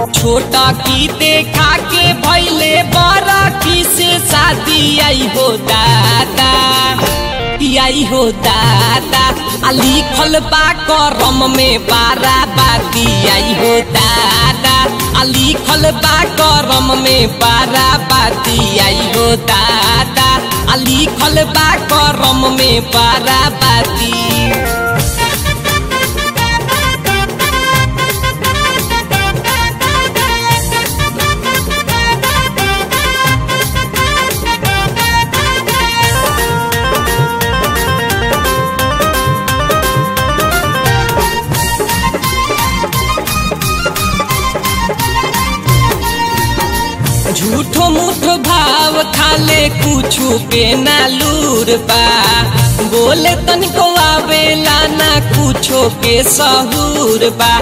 छोटा की देखा के भैले बड़ा की से शादी आई हो दादा आई हो दादा आ लिखल बा करम में बारा बाती आई हो दादा आ लिखल बा करम में बारा बाती आई हो दादा आ लिखल बा करम में बारा बाती झूठो मूठो भाव खाले कुछु पे ना लूर बा बोले तनिको आवेला ना कुछो के सहूर बा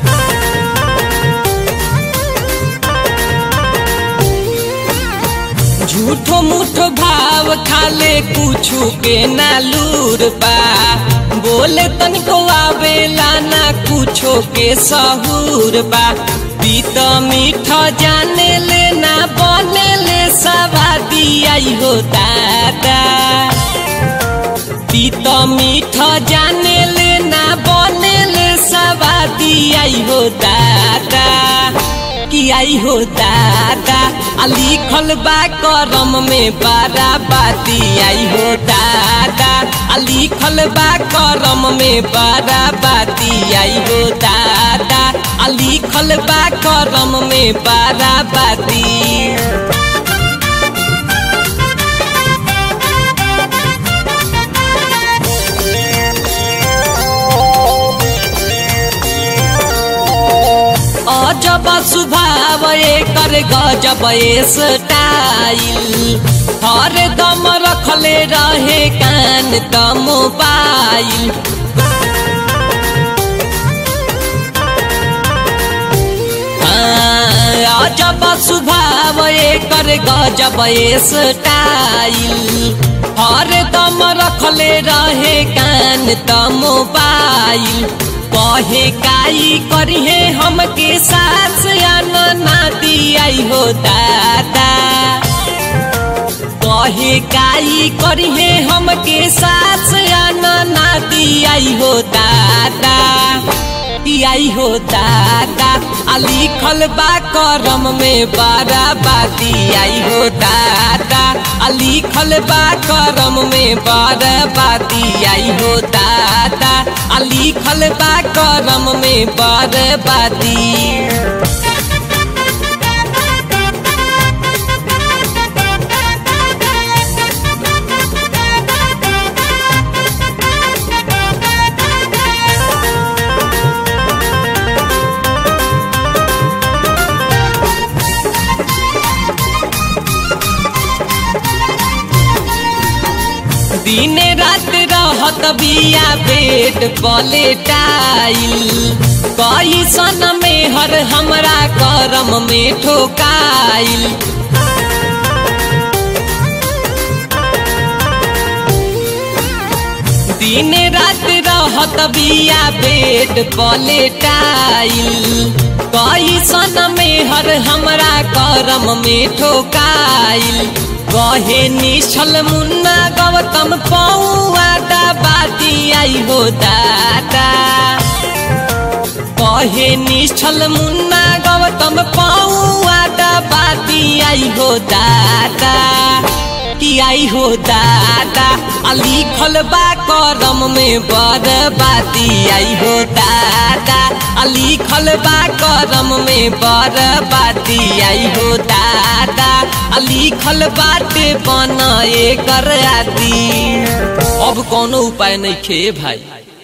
झूठो मूठो भाव खाले कुछु के ना लूर बा बोले तनिको आवेला ना कुछो के सहूर बा पीत मीठ जाने ले ना बने ले सवादी आई हो दादा पीत मीठ जाने ले ना बने ले सवादी आई हो दादा कि आई हो दादा आ लिखल बा करम में बारा बाती आई हो दादा आ लिखल बा करम में बारा बाती आई हो दादा आ लिखल बा करम में बारा बाती अजब स्वभाव एकर गजब स्टाइल हर दम रखले रहे कान त मोबाइल हाँ, अजब स्वभाव एकर गजब स्टाइल हर दम रखले रहे कान त मोबाइल कहे काई करिहे हमके सास या नाती आई हो दादा कहे काई करिहे हमके सास या नाती आई हो दादा आई हो दादा आ लिखल बा करम में बारा बाती आई हो दादा आ लिखल बा करम में बारा बाती आई हो दादा आ लिखल बा करम में बारा बाती दिन रात रहत बिया पेट पलेटाइल कई सन में हर हमरा करम में ठोकाइल दिन रात रहत बिया पेट पलेटाइल कई सन में हर हमरा करम में ठोकाइल कहे निश्चल मुन्ना गौतम पौआटा बाती आई हो दादा कहे निश्चल मुन्ना गौतम पौआटा बाती आई हो दादा कि आई हो दादा आ लिखल बा करम में बड़ बाती आई हो दादा आ लिखल बा करम में बड़ बाती आई हो दादा आ लिखल बाटे बन एकर आदि अब कोनो उपाय नहीं खे भाई